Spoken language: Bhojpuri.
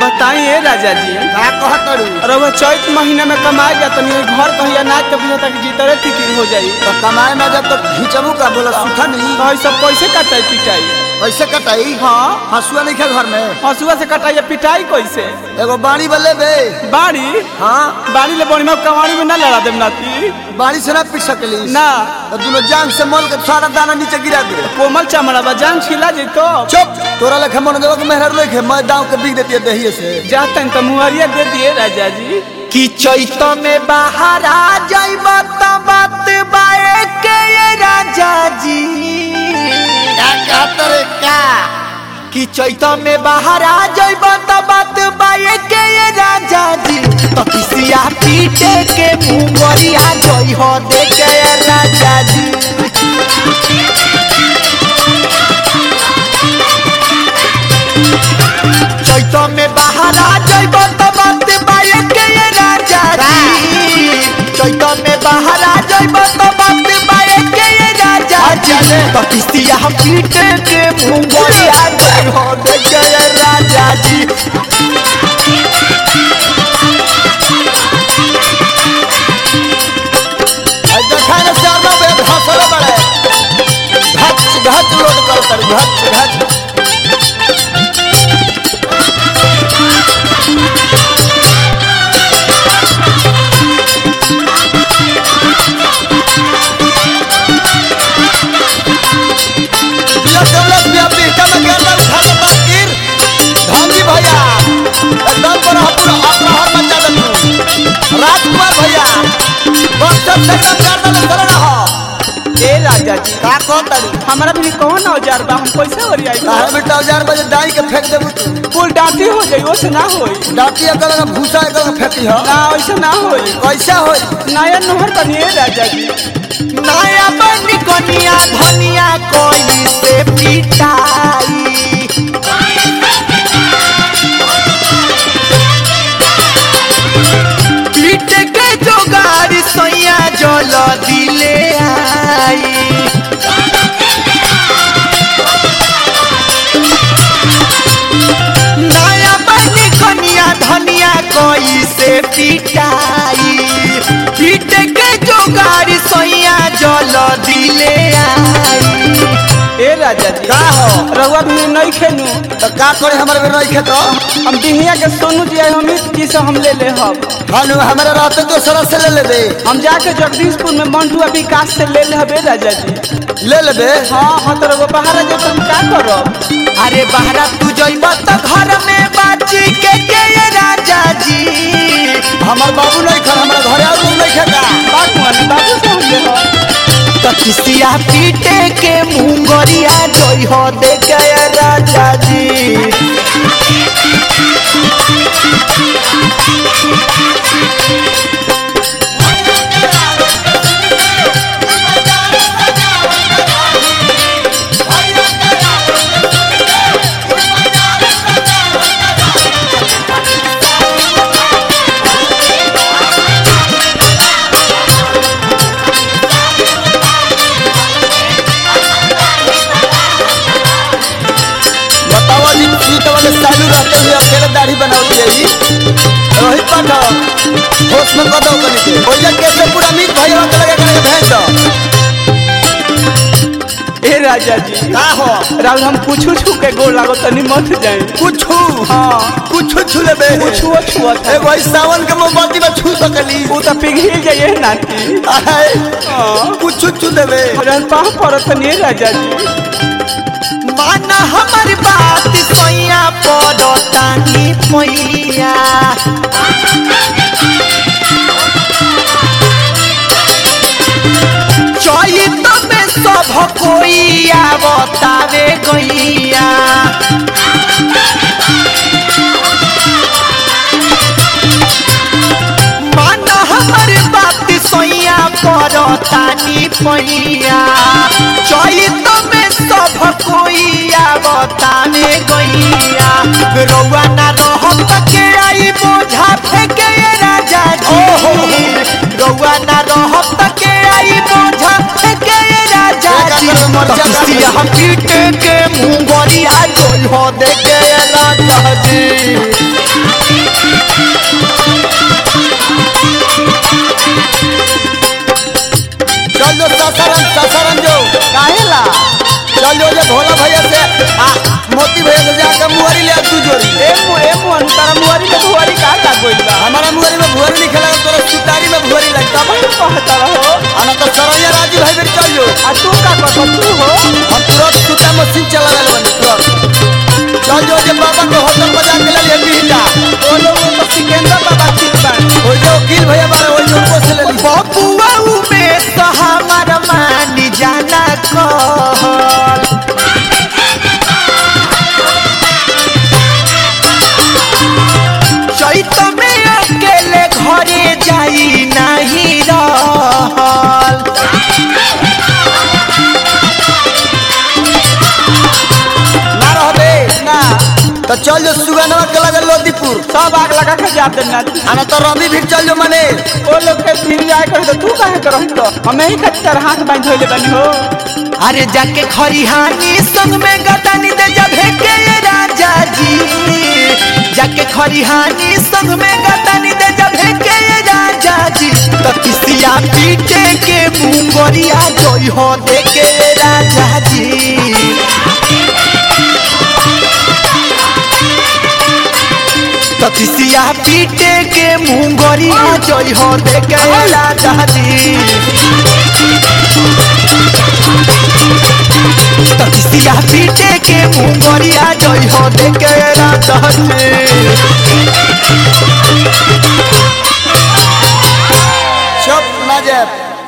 बताइए राजा जी का कहतरू रउआ चैत महीना में कमाए जा तनी घर कहिया नाच के बुझा तक जीतरे फिकिर हो जाई तो कमाए ना जब तो खींचबू का बोला सूखा नहीं तो ई सब कैसे कटाई पिटाई कैसे कटाई हाँ हसुआ नहीं खा घर में हसुआ से कटाई पिटाई कैसे एगो बाड़ी बल्ले बे बाड़ी हाँ बाड़ी ले बड़ी में कवाड़ी में ना लड़ा देम नाती बाड़ी से ना पीट सकली ना तो दोनों जांग से मल के सारा दाना नीचे गिरा दे कोमल चमड़ा बा जान छिला जइतो चुप तोरा लेखे मन देवा के मेहर लेखे मैं दाव के बिक देती है दहिए से जातन तो मुहरिया दे दिए राजा जी कि चैत में बाहर आ जाइब त बात बाए के ये राजा जी का कहत रे का कि चैत में बाहर आ जाइब त बात बाए के ये राजा जी तो किसिया पीटे के मुंगरिया जई हो दे के ये राजा जी चैत में बाहर आ जाइब त बात बाए के ये राजा जी चैत में बाहर आ जाइब त बात बाए के ये राजा जी तो किसिया पीटे के मुंगरिया जई हो दे के ये राजा जी आई देखा ना चार बे हसले बड़े घच घच लोड कर कर घच घच बिया कमलेश बिया पीटा में गर्दन उठा के बाकीर धामी भैया एकदम पर पूरा अपना हर मचा दे तू राजकुमार भैया बक्सर से एकदम गर्दन उतर रहा ए राजा जी का कहतड़ी हमारा भी कौन औजार बा हम कैसे ओरियाई काहे बेटा औजार बजे दाई के फेंक देबू तू कुल डांटी हो जाई ओसे ना होई डाटी अगर लगा भूसा अगर लगा फेंकी हो ना ऐसे ना होई कैसा होई नया नहर बनिए राजा जी नया बनी कनिया धनिया कोई से पिटाई पीट के जोगार सैया जल दिले आई नया बनी कनिया धनिया कोई से पिटाई पीट के जोगार सैया जल दिले आई ए राजा जी का हो रउआ भी नहीं खेनू तो का करे हमारे में रही खेतो हम बिहिया के सोनू जी हम जी से हम ले ले हम हानु हमारे रहते तो सरस से ले ले दे हम जाके जगदीशपुर में मंटुआ विकास से ले ले हबे राजा जी ले ले बे हाँ हाँ तो रउआ बाहर जो हम का करब अरे बहरा तू जइब त घर में बाची के के ये राजा जी हमार बाबू नहीं खा हमारा घरे और लोग नहीं खेता बात मानी बाबू से हम ले हम तो किसिया पीटे के मुंगरिया जई हो दे के ये राजा जी बताओ जी सीट वाले सालू रहते हुए अकेले दाढ़ी बनाती है ही रोहित पाठक होश में कदो कनी के भैया कैसे पूरा मीट भैया के लगे करके भेज दो ए राजा जी का हो राहुल हम कुछ छू के गोल लागो तनी मत जाए कुछ हाँ कुछ छू ले बे छुआ छुआ था एगो इस सावन के मोमबत्ती में छू सकली वो तो पिघल जाइए नाती आए हाँ कुछ छू देबे रन पाँव पड़त नहीं राजा जी माना हमर बात सैया पड़तानी पैया चैत में सब कोई आवतावे गैया माना हमर बात सैया पड़तानी पैया चैत में सब कोई आवतावे गैया रउआ ना रहत के आई बोझा फेंके ये राजा जी रउआ ना रहत के आई बोझा फेंके ये राजा जी तकिसिया पीट के मुंगरिया जोल हो दे के राजा जी कहता रहो आना तो सरैया राजी भाई बेर चल जो आ तू का कहत तू हो हम तुरंत सूता मशीन चला ले बनी तुरंत चल जो जे बाबा को होटल बजा के ले लिए बिहटा ओ लोग तो सिकंदर बाबा ठीक बा ओइ जो वकील भैया बारे ओइ जो उनको से ले ली बबुआ में तो हमार मानी जाना कहल चैत में अकेले घरे जाई नहीं रहल ना रहबे ना तो चल जो सुगनवा के लगे लोदीपुर सब आग लगा के जा देना आना तो रवि भी चल जो मने ओ लोग के फिर जाए कर तो तू काहे करत तो हमें ही खातिर हाथ बांध होइले बनी हो अरे जाके खरिहानी संग में गदानी दे जब के ये राजा जी जाके खरिहानी संग में गदानी दे जब के ये राजा जी तो किसिया पीटे के मुंह करिया जोई हो दे के ये राजा जी तो किसिया पीटे के मुंह गरिया जोई हो दे के ये राजा जी तकिसिया पीटे के मुंगरिया जय हो देखे रात हसे चुप ना जाए